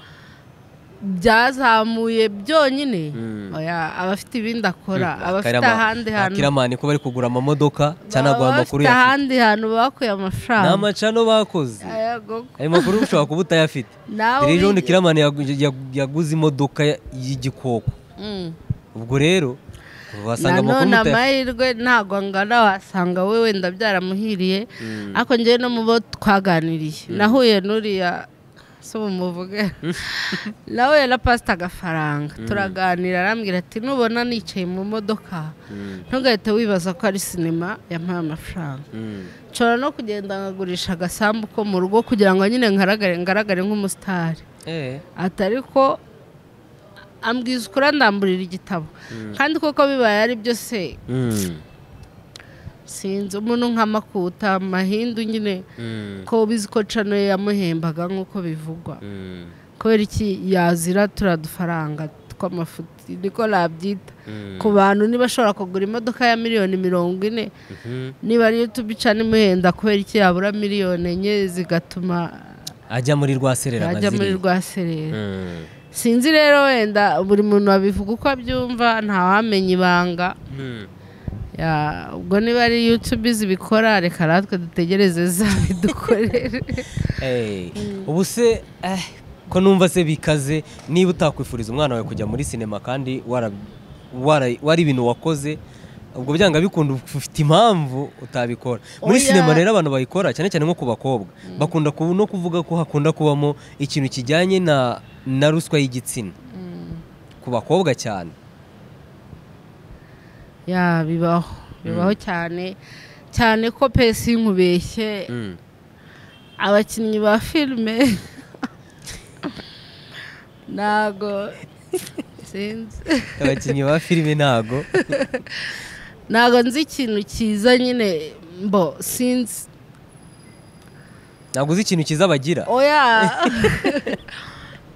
A: byazamuye byonyine Oya, aba afite ibindi akora aba afite ahandi hantu
B: akiramani ko bari kugura amamodoka cyangwa
A: baba
B: guha amakuru
A: bafite
B: ya
A: ahandi hantu bakuye
B: ni
A: amafaranga
B: amacano bakoze
A: Ayago ko.
B: ayo makuru ushobora kuba utayafite
A: Nawe
B: rero ejo bundi
A: uri-
B: kiramani yagu- yagu- yaguze imodoka ya- y'igikoko
A: Mm.
B: ubwo rero wasanga amakuru
A: nanone
B: utayafite
A: amahirwe ntabwo angana wasanga we wenda byaramuhiriye ariko ngewe no mu bo twaganiriye nahuye n'uriya si ubu muvuge nahuye na pasita agafaranga turaganira arambwira ati nubona nicaye mu modoka ntugahite wibaza ko ari sinema yampaye amafaranga nshobora no kugenda nkagurisha agasambu ko mu rugo kugira ngo nyine ngaragare ngaragare nk'umusitari
B: Eh,
A: ati ariko ambwiza ukuri ndamburira igitabo kandi koko bibaye ari byo se
C: Mm.
A: sinzi umuntu nk'amakuta amahindu nyine ko bizi ko cano yamuhembaga nk'uko bivugwa
C: Mm.
A: kubera iki yazira turiya dufaranga tw'amafuti niko nabyita ku bantu niba ashobora kugura imodoka ya miliyoni mirongo ine niba ariyo tubica n'imuhenda kubera iki yabura miliyoni enye zigatuma
B: ajya muri rwa serera
A: yajya muri
B: nkaziriya.
A: rwa sereri
C: Mm.
A: sinzi rero wenda buri muntu abivuga uko abyumva ntawamenya ibanga
C: Mm.
A: Ya, ubwo niba ari yutube zibikora reka natwe dutegereze zabidukorere
B: Eh, ubu se eh, ko numva se bikaze niba utakwifuriza umwana wawe kujya muri sinema kandi wara- wara- wari ibintu wakoze ubwo byanga bikunda ufite impamvu utabikora muri
A: Oya.
B: sinema rero abantu bayikora cyane cyane nko ku bakobwa bakunda ku- no kuvuga ko hakunda kubamo ikintu kijyanye na na ruswa y'igitsina ku bakobwa cyane
A: ya bibaho bibaho cyane cyane ko pesi nkubeshye
C: Mm.
A: abakinnyi ba filime ntago sinzi
B: abakinnyi ba filime ntago
A: ntago nzi ikintu cyiza nyine mbo sinzi
B: ntabwo uzi ikintu cyiza bagira
A: oya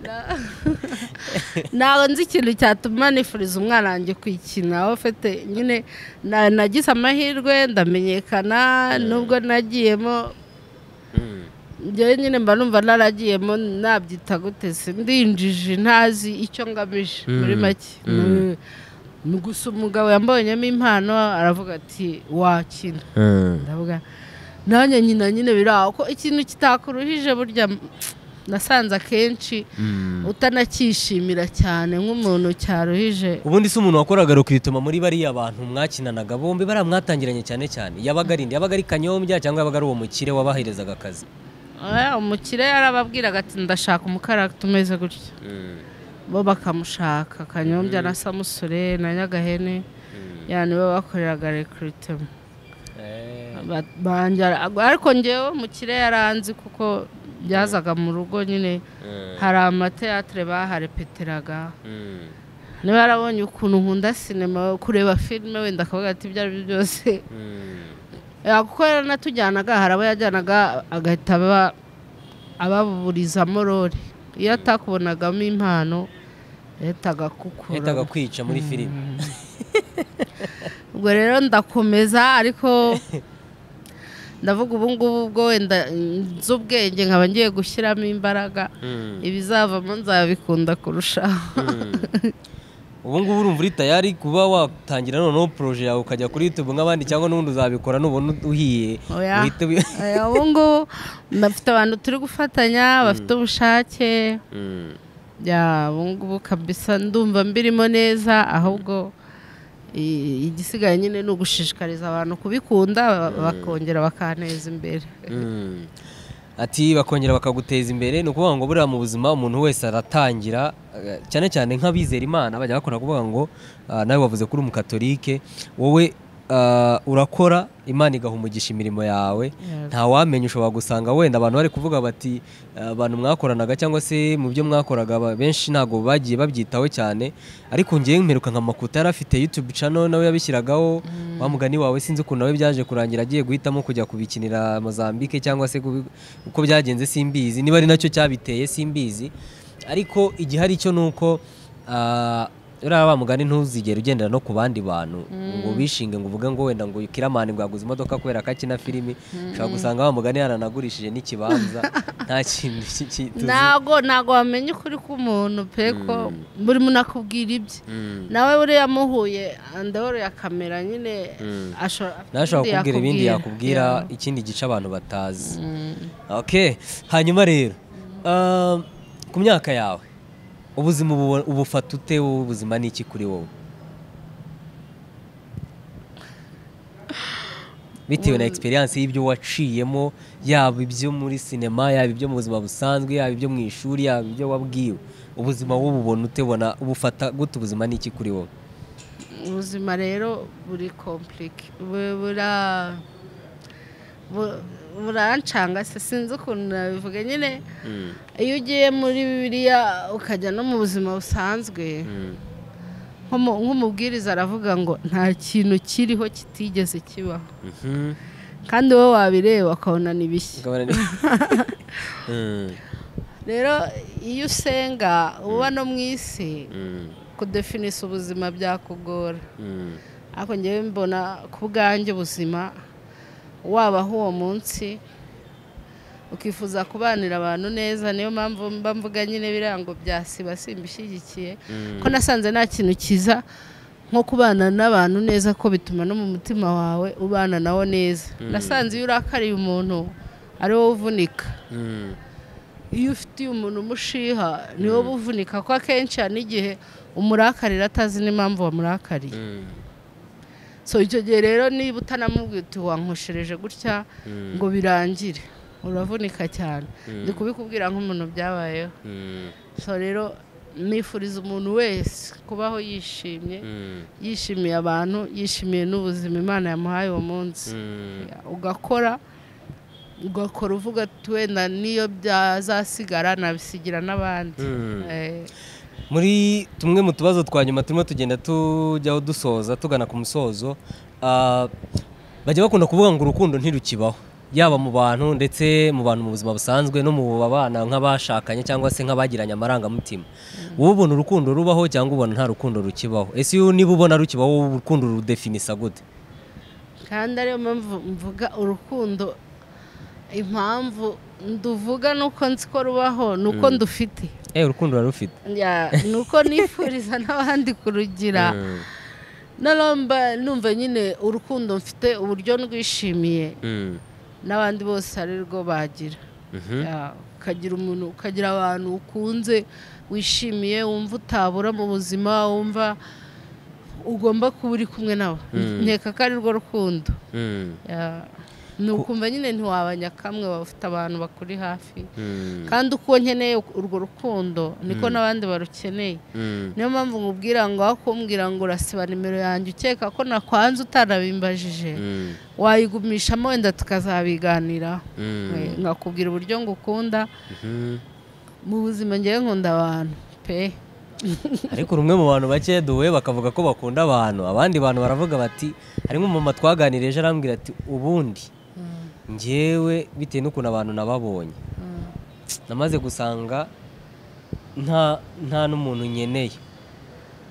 A: Na- ntabwo nzi ikintu cyatuma nifuriza umwana wanjye kuyikina aho ufite nyine na- nagize amahirwe ndamenyekana nubwo nagiyemo
C: Mm.
A: njyewe nyine mba numva naragiyemo nabyita gute se ndinjije ntazi icyo ngamije muri make Ni- ni gusa umugabo yambonyemo impano aravuga ati wakina
C: Mm.
A: ndavuga nanjye nyina nyine biri aho ko ikintu kitakuruhije burya m- nasanze akenshi utanacyishimira cyane nk'umuntu cyaruhije
B: ubundi se umuntu wakoraga rukituma muri bariya bantu mwakinanaga bombi bariya mwatangiranye cyane cyane yabaga ari nde? yabaga ari kanyombya cyangwa yabaga ari uwo mukire wabaherezaga akazi
A: Eh, umukire yarababwiraga ati ndashaka umukaragita umeze gutya
C: Mm.
A: bo bakamushaka kanyombya na samusure na nyagahene yani bo bakoreraga rekiritema ariko ngewe umukire yaranzi kuko byazaga mu rugo nyine hari amateatire baharepeteraga
C: Mm.
A: niba yarabonye ukuntu nkunda sinema kureba filime wenda akavuga ati ibyo ari byo byose
C: Mm.
A: Eh, kuko yaranatujyanaga hari abo yajyanaga agahita aba- ababurizamo role iyo atakubonagamo impano yahitaga
B: yahitaga
A: akukura
B: kwica muri filime
A: ubwo rero ndakomeza ariko ndavuga ubu ngubu ubwo wenda nzi ubwenge nkaba ngiye gushyiramo imbaraga
C: Mm.
A: ibizavamo nzabikunda kurushaho
B: ubu ngubu urumva uri tayari kuba watangira noneho poroje yawe ukajya kuri youtube nk'abandi cyangwa n'ubundi uzabikora nubona uhiye
A: Oya.
B: uhite wi-
A: Aya, ubu ngubu ndafite abantu turi gufatanya bafite ubushake
C: Mm.
A: ya ubu ngubu kabisa ndumva mbirimo neza ahubwo i- igisigaye nyine ni ugushishikariza abantu kubikunda ba- bakongera bakaneza imbere
C: Mm.
B: ati bakongera bakaguteza imbere ni ukuvuga ngo buriya mu buzima umuntu wese aratangira eh, cyane cyane nk'abizera imana bajya bakora kuvuga ngo ah, nawe wavuze kuri umukatolike wowe ah, urakora imana igaha umugisha imirimo yawe ntawamenya ushobora gusanga wenda abantu bari kuvuga bati "Ah, abantu mwakoranaga cyangwa se mu byo mwakoraga aba- benshi ntabwo bagiye babyitaho cyane ariko ngewe mperuka nka makuta yari afite YouTube channel nawe yabishyiragaho wa mugani wawe sinzi ukuntu nawe byaje kurangira agiye guhitamo kujya kubikinira Mozambique cyangwa se kubi- uko byagenze simbizi niba ari nacyo cyabiteye simbizi ariko igihari cyo ni uko ah, uriya wa mugani ntuzigere ugendera no ku bandi bantu ngo bishinge ngo uvuge ngo wenda ngo kiramani bwaguze imodoka kubera ko akina filimi ushobora gusanga wa mugani yaranagurishije n'ikibanza nta kintu cy'ikituzi
A: ntago ntago wamenya ukuri k'umuntu pe ko buri muntu akubwira ibye nawe buriya muhuye ndabona ya kamera nyine asho- afite
B: nawe ashobora
A: ibindi
B: kukubwira ibindi yakubwira
A: yakubwira.
B: ikindi gice abantu batazi
A: Mm.
B: okay hanyuma rero um, ku myaka yawe ubuzima ubu- ubufata ute wowe ubuzima ni iki kuri wowe bitewe na experience y'ibyo waciyemo yaba ibyo muri sinema yaba ibyo mu buzima busanzwe yaba ibyo mu ishuri yaba ibyo wabwiwe ubuzima wowe ubona ute bona ubufata gute ubuzima ni iki kuri wowe
A: ubuzima rero buri kompurike bura bu- burancanga se sinzi ukuntu nabivuga nyine iyo ugiye muri bibiliya ukajya no mu buzima busanzwe nk'umu- nk'umubwiriza aravuga ngo nta kintu kiriho kitigeze kibaho kandi wowe wabireba ukabona ni bishya
B: Ukabona ni- Mm,
A: rero iyo usenga uba no mu isi
B: mm,
A: kudefinisa ubuzima byakugora
B: mm,
A: ariko ngewe mbona ku bwanjye ubuzima wabaho uwo munsi ukifuza kubanira abantu neza niyo mpamvu mba mvuga nyine ibirango bya siba simbishyigikiye ko nasanze nta kintu cyiza nko kubana n'abantu neza ko bituma no mu mutima wawe ubana nawo neza nasanze iyo urakariye umuntu ari wowe uvunika
B: mm.
A: iyo ufitiye umuntu umushiha ni wowe uvunika kuko akenshi hari n'igihe umurakarira atazi n'impamvu wamurakariye so icyo gihe rero niba utanamubwira uti wankoshereje gutya ngo birangire uravunika cyane ndi kubikubwira nk'umuntu byabayeho so rero nifuriza umuntu wese kubaho yishimye yishimiye abantu yishimiye n'ubuzima imana yamuhaye uwo munsi ugakora ugakora uvuga ati wenda n'iyo byazasigara nabisigira n'abandi Eh,
B: muri tumwe mu tubazo twa nyuma turimo tugenda tujyaho dusoza tugana ku musozo ah, bajya bakunda kuvuga ngo urukundo ntirukibaho yaba mu bantu ndetse mu bantu mu buzima busanzwe no mu babana nk'abashakanye cyangwa se nk'abagiranye amarangamutima wowe ubona urukundo rubaho cyangwa ubona nta rukundo rukibaho ese iyo niba ubona rukibaho wowe urukundo rudefinisa gute
A: kandi ariyo mpamvu mvuga urukundo impamvu nduvuga nuko nzi ko rubaho ni uko ndufite
B: eh urukundo rurarufite
A: Ya, ni uko nifuriza n'abandi kurugira naramba numva nyine urukundo mfite uburyo ndwishimiye n'abandi bose ari rwo bagira Ya, ukagira umuntu ukagira abantu ukunze wishimiye wumva utabura mu buzima wumva ugomba kuba uri kumwe nabo nkeka ko ari rwo rukundo Ya. ni ukumva nyine ntiwabanya kamwe waba ufite abantu bakuri hafi kandi uko nkeneye urwo rukundo niko n'abandi barukeneye niyo mpamvu nkubwira ngo aho kumbwira ngo urasiba nimero yanjye ukeka ko nakwanze utanabimbajije wayigumishamo wenda tukazabiganiraho Eh, nkakubwira uburyo ngukunda mu buzima ngewe nkunda abantu pe
B: ariko rumwe mu bantu bake duhuye bakavuga ko bakunda abantu abandi bantu baravuga bati harimo umumama twaganirije arambwira ati ubundi ngewe bitewe n'ukuntu abantu nababonye namaze gusanga nta nta n'umuntu nkeneye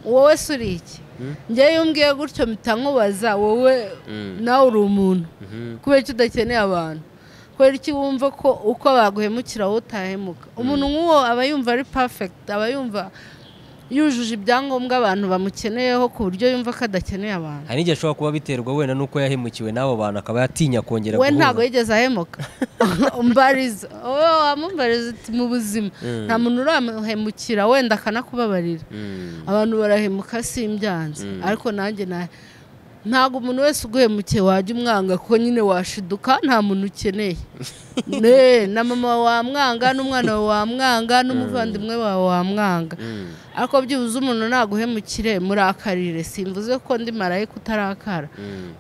A: wowe si uri iki ngewe iyo umbwiye gutyo mpita nkubaza wowe nawe uri umuntu kubera ko udakeneye abantu kubera iki wumva ko uko baguhemukira wowe utahemuka umuntu nk'uwo aba yumva ari pafegiti aba yumva yujuje ibyangombwa abantu bamukeneyeho ku buryo yumva ko adakeneye abantu
B: hari n'igihe ashobora kuba biterwa wenda n'uko yahemukiwe n'abo bantu akaba yatinya kongera
A: we ntabwo
B: guhuza
A: yigeze ahemuka umbariza wowe wamubariza uti mu buzima nta muntu uramuhemukira wenda akanakubabarira abantu barahemuka simbyanze ariko nanjye na ntabwo umuntu wese uguhemukiye wajya umwanga kuko nyine washiduka nta muntu ukeneye ne na mama wamwanga n'umwana wawe wamwanga n'umuvandimwe wawe wamwanga ariko byibuze umuntu naguhemukire murakarire simvuze ko ndi marayika utarakara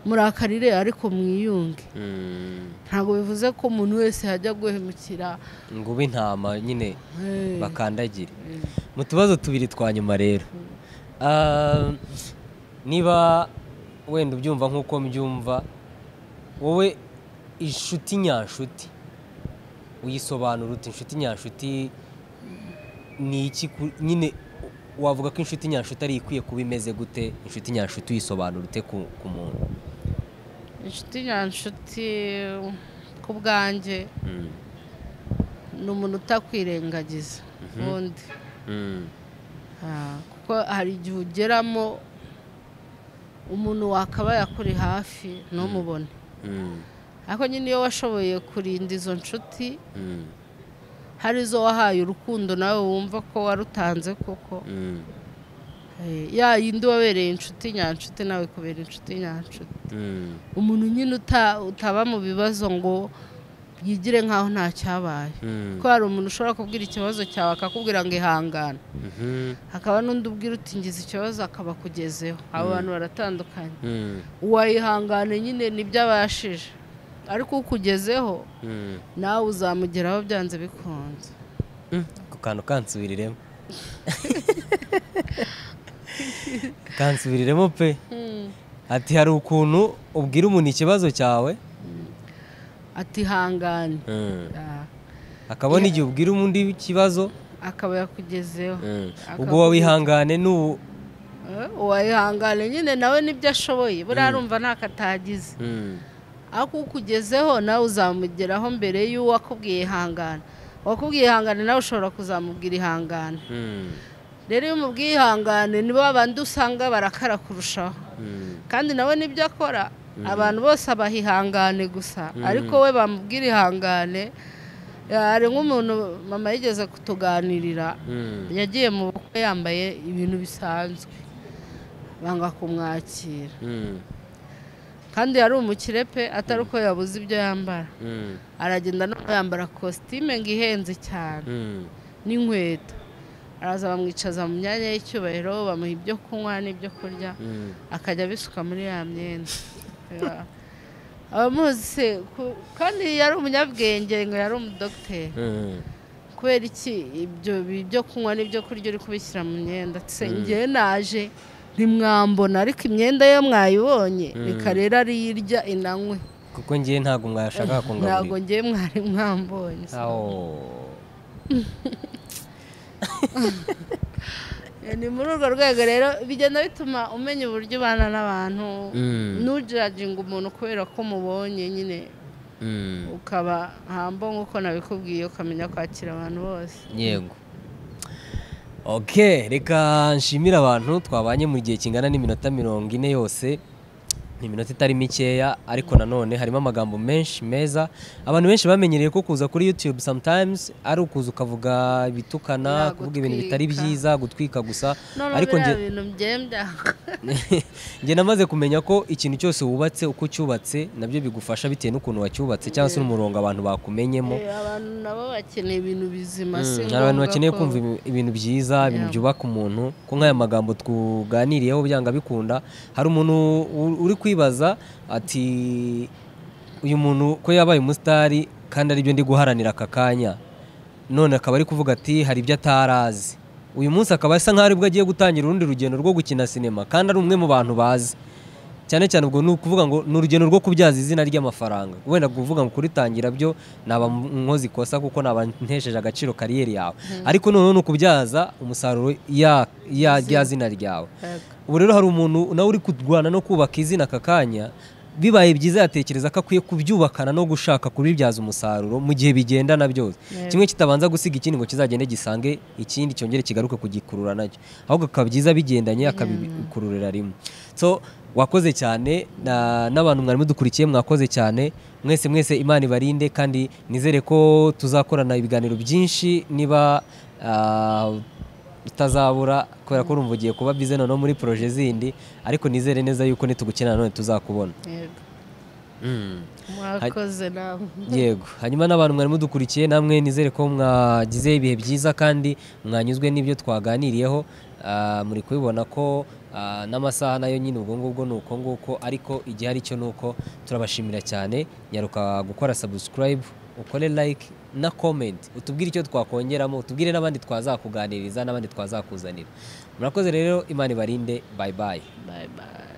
A: murakarire ariko mwiyunge ntabwo bivuze ko umuntu wese yajya guhemukira
B: ngo ube intama nyine bakandagire mu tubazo tubiri twa nyuma rero niba wenda ubyumva nk'uko mbyumva wowe inshuti nyanshuti uyisobanura uti inshuti nyanshuti ni iki nyine wavuga ko inshuti nyanshuti ari ikwiye kuba imeze gute inshuti nyanshuti uyisobanura ute ku muntu
A: inshuti nyanshuti ku bwanjye ni umuntu utakwirengagiza ubundi kuko hari igihe ugeramo umuntu wakaba yakuri hafi ntumubone ariko nyine iyo washoboye kurinda izo nshuti hari izo wahaye urukundo nawe wumva ko warutanze koko ya yindi wabereye inshuti nyanshuti nawe kubera inshuti nyanshuti umuntu nyine utaba mu bibazo ngo yigire nkaho nta cyabaye kuko hari umuntu ushobora kubwira ikibazo cyawe akakubwira ngo ihangane hakaba n'undi ubwira uti ngize ikibazo akaba akugezeho abo bantu baratandukanye uwayihangane nyine nibyo abashije ariko ukugezeho nawe uzamugeraho byanze bikunze
B: ku kantu kansubiriremo kansubiriremo pe ati hari ukuntu ubwira umuntu ikibazo cyawe
A: atihangane
B: akabona igihe ubwira undi ikibazo
A: akaba yakugezeho
B: ubwo wawihangane n'ubu
A: uwayihangane nyine nawe nibyo ashoboye buriya rumva ntako atagize ariko ukugezeho nawe uzamugeraho mbere y'uwo akubwiye ihangane uwakubwiye ihangane nawe ushobora kuzamubwira ihangane rero iyo umubwiye ihangane nibo abandi usanga barakara kurushaho kandi nawe nibyo akora abantu bose abaha ihangane gusa ariko we bamubwira ihangane hari nk'umuntu mama yigeze kutuganirira yagiye mu bukwe yambaye ibintu bisanzwe banga kumwakira kandi yari umukire pe atari uko yabuze ibyo yambara aragenda no yambara kositime ngo ihenze cyane n'inkweto araza bamwicaza mu myanya y'icyubahiro bamuha ibyo kunywa n'ibyo kurya akajya abisuka muri ya myenda abamuzi kandi yari umunyabwenge ngo yari umudogiteri kubera iki ibyo kunywa n'ibyo kurya uri kubishyira mu myenda ngewe naje ntimwambona ariko imyenda ye mwayibonye reka rero ariyirya inanywe
B: kuko ngewe ntabwo mwashaka kungaburira
A: ntabwo ngewe mwari mwambonye ni muri urwo rwego rero bigenda bituma umenya uburyo ubana n'abantu ntujajinga umuntu kubera ko mubonye nyine ukaba hambo nk'uko nabikubwiye ukamenya kwakira abantu bose
B: yego reka nshimire abantu twabanye mu gihe kingana n'iminota mirongo ine yose ni iminota itari mikeya ariko nanone harimo amagambo menshi meza abantu benshi bamenyereye ko kuza kuri yutube sometimes ari ukuza ukavuga ibitukana kuvuga ibintu bitari byiza gutwika gusa
A: ariko nge
B: namaze kumenya ko ikintu cyose wubatse uko ucyubatse nabyo bigufasha bitewe n'ukuntu wacyubatse cyangwa se n'umurongo abantu bakumenyemo
A: abantu nabo bakeneye ibintu bizima
B: hari abantu bakeneye kumva ibintu byiza ibintu byubaka umuntu ko nk'aya magambo tuganiriyeho byanga bikunda hari umuntu uri kwibaza ati uyu muntu ko yabaye umusitari kandi aribyo ndi guharanira aka kanya none akaba ari kuvuga ati hari ibyo atari azi uyu munsi akaba asa nkaho aribwo agiye gutangira urundi rugendo rwo gukina sinema kandi ari umwe mu bantu bazi cyane cyane ubwo ni ukuvuga ngo ni urugendo rwo kubyaza izina ry'amafaranga wenda kuvuga ngo kuritangira byo naba nkoze ikosa kuko naba ntesheje agaciro kariyeri yawe ariko noneho ni ukubyaza umusaruro ya zina ryawe ubu rero hari umuntu nawe uri kurwana no kubaka izina aka kanya bibaye byiza yatekereza ko akwiye kubyubakana no gushaka kubibyaza umusaruro mu gihe bigendana byose kimwe kitabanza gusiga ikindi ngo kizagende gisange ikindi cyongere kigaruke kugikurura nacyo ahubwo bikaba byiza bigendanye akabikururira rimwe so wakoze cyane n'abantu mwari mudukurikiye mwakoze cyane mwese mwese imana ibarinde kandi nizere ko tuzakorana ibiganiro byinshi niba utazabura kubera ko urumva ugiye kuba bize noneho muri poroje zindi ariko nizere neza yuko nitugukina nanone tuzakubona
A: yego
C: Mm.
A: mwakoze nawe
B: yego hanyuma n'abantu mwari mudukurikiye namwe nizere ko mwagize ibihe byiza kandi mwanyuzwe n'ibyo twaganiriyeho Ah, muri kubibona ko ah, n'amasaha nayo nyine ubwo ngubwo ni uko nguko ariko igihe ari cyo ni uko turabashimira cyane nyaruka gukora subscribe ukore like na comment utubwire icyo twakongeramo utubwire n'abandi twazakuganiriza n'abandi twazakuzanira murakoze rero imana ibarinde bye bye
A: bye bye